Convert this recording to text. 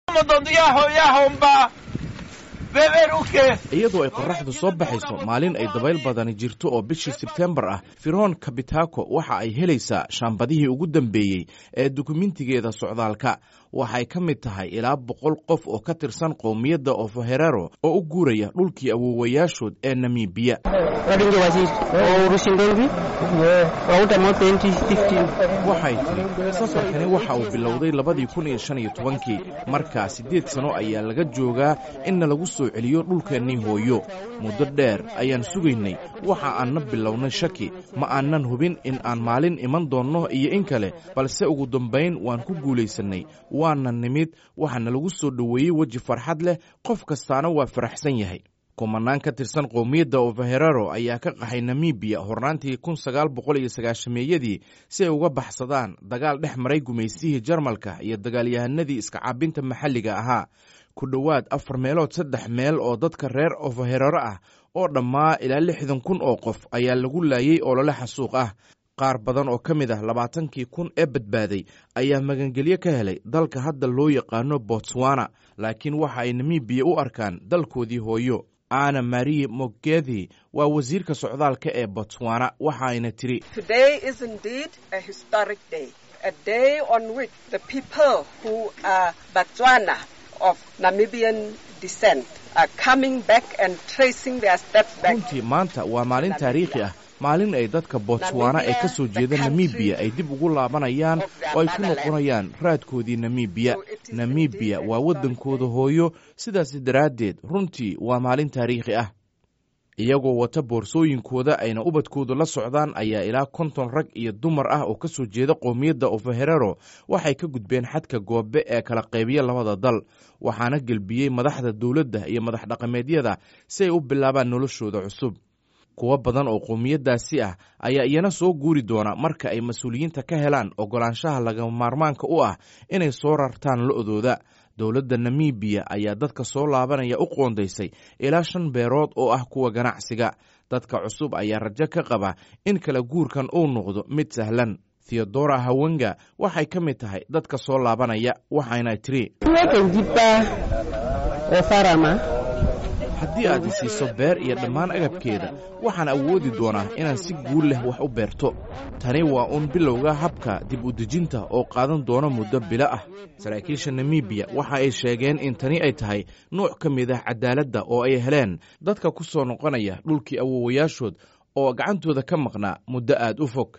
iyadoo ay qorraxdu soo baxayso maalin ay dabayl badani jirto oo bishii sebtembar ah firoon kabitako waxa ay helaysaa shaambadihii ugu dambeeyey ee dukumentigeeda socdaalka waxay ka mid tahay ilaa boqol qof oo ka tirsan qowmiyadda ofoherero oo u guuraya dhulkii awoowayaashood ee namibiya waxay tiri safarkani waxa uu bilowday labadii kun iyo shan iyo tobankii markaa siddeed sano ayaa laga joogaa inna lagu soo celiyo dhulkeennii hooyo muddo dheer ayaan sugaynay waxa aanna bilownay shaki ma aanan hubin in aan maalin iman doonno iyo in kale balse ugu dambayn waan ku guulaysannay waana nimid waxaana lagu soo dhoweeyey weji farxad leh qof kastaana waa faraxsan yahay kumanaan ka tirsan qowmiyadda ofaherero ayaa ka qaxay namibiya hornaantii kun sagaal boqol iyo sagaashameeyadii si ay uga baxsadaan dagaal dhex maray gumaysihii jarmalka iyo dagaalyahanadii iska caabinta maxalliga ahaa ku dhowaad afar meelood saddex meel oo dadka reer ofaherero ah oo dhammaa ilaa lixdan kun oo qof ayaa lagu laayey olole xasuuq ah qaar badan oo ka mid ah labaatankii kun ee badbaaday ayaa magangelyo ka helay dalka hadda loo yaqaano botswana laakiin waxa ay namibiya u arkaan dalkoodii hooyo ana marie mogethi waa wasiirka socdaalka ee botswana waxa ayna tiri runtii maanta waa maalin taariikhi ah maalin ay dadka botswana ee ka soo jeeda namibiya ay dib ugu laabanayaan oo ay ku noqonayaan raadkoodii namibiya namibiya waa waddankooda hooyo sidaas daraaddeed runtii waa maalin taariikhi ah iyagoo wata boorsooyinkooda ayna ubadkoodu la socdaan ayaa ilaa konton rag iyo dumar ah oo ka soo jeeda qowmiyadda ofaherero waxay ka gudbeen xadka goobe ee kala qaybiya labada dal waxaana gelbiyey madaxda dowladda iyo madax dhaqameedyada si ay u bilaabaan noloshooda cusub kuwo badan oo qowmiyaddaasi ah ayaa iyana soo guuri doona marka ay mas-uuliyiinta ka helaan oggolaanshaha lagama maarmaanka u ah inay soo rartaan lo-dooda dowladda namibiya ayaa dadka soo laabanaya u qoondaysay ilaa shan beerood oo ah kuwa ganacsiga dadka cusub ayaa rajo ka qaba in kala guurkan uu noqdo mid sahlan theodora hawenga waxay ka mid tahay dadka soo laabanaya waxayna tiri haddii aad isiiso beer iyo dhammaan agabkeeda waxaan awoodi doonaa inaan si guul leh wax u beerto tani waa uun bilowga habka dib u dejinta oo qaadan doona muddo bilo ah saraakiisha namibiya waxa ay sheegeen in tani ay tahay nuuc ka mid ah cadaaladda oo ay heleen dadka ku soo noqonaya dhulkii awowayaashood oo gacantooda ka maqnaa muddo aad u fog